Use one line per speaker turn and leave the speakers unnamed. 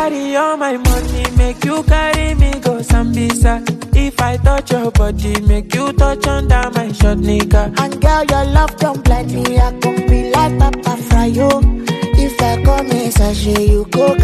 carry all my money, make you carry me go Sambisa. If I touch your body, make you touch under my short nigga.
And girl, your love don't blind me. I can be like Papa Fryo. If I come in sachet, you go